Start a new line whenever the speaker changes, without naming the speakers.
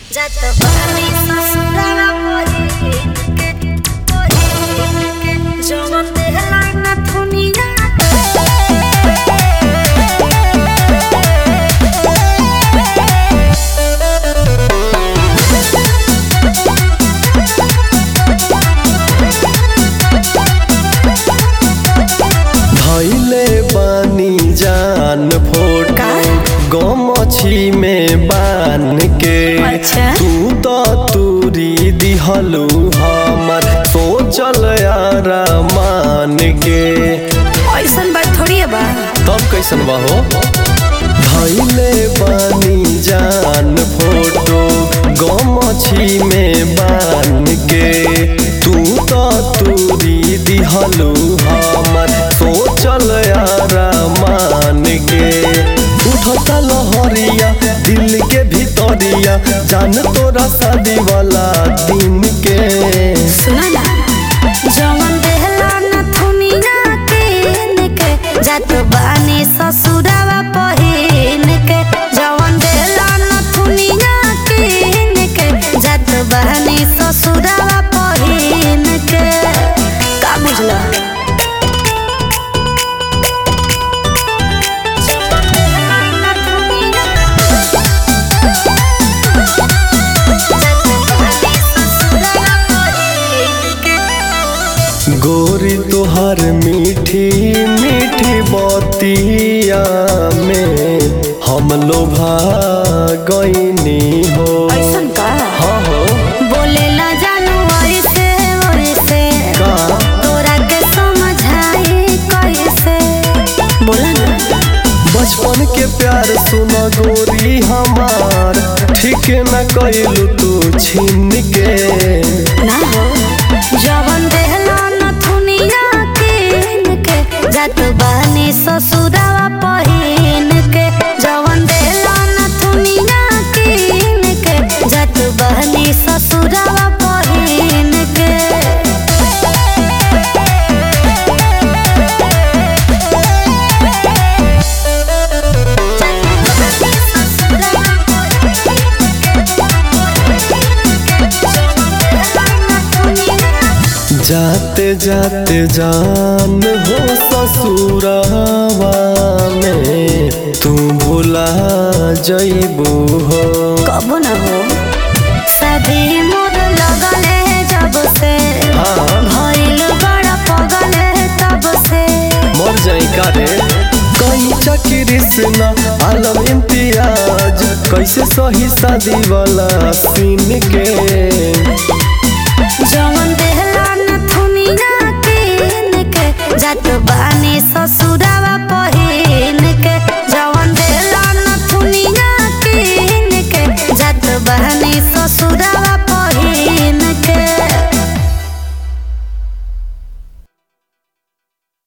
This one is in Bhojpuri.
जात बानी ससुराला पहिन के पहिन के जवन देहला ना थुनिया
धैले बानी जान फोटो
का?
गमछी में बान के
अच्छा।
तू तो तूरी दिहलू हमर सोचल यारा मान के
ऐसन बात थोड़ी है बा
तब कैसन बा हो धैले बानी जान फोटो गमछी में बान के तू तो तूरी दिहलू हमर सोचल यारा मान के उठता लहरिया दिल के भीतरिया जान तोरा शादी वाला दिन के
सुना ना जवन देहला ना थुनिया किन के जात बानी ससुरावा पहिन के जवन देहला ना थुनिया किन के जात बानी ससुरावा पहिन के का बुझला जवन देहला ना थुनिया
गोरी तोहर मीठी मीठी बतिया में हम लोभा गईनी हो
ऐसन का
हाँ हो
बोलेला जानू ऐसे वैसे
का
तोरा के समझाई कैसे बोला ना
बचपन के प्यार सुन गोरी हमार ठीक न कैलू तू छीन के
ना हो जवन देहला न थुनिया किन के जात बानी ससुरावा पहिन के जवन देहला न थुनिया किन के जात बानी ससुरावा पहिन के
जाते जाते जान हो ससुरावा में तू भुला जईबू हो
कब न हो सभी मोर लगले जब से
हाँ
भइल बड़ा पगले तब से
मर जाई का रे कहीं चक्री से ना आलम इम्तियाज कैसे सही शादी वाला सीन के
जवन देहला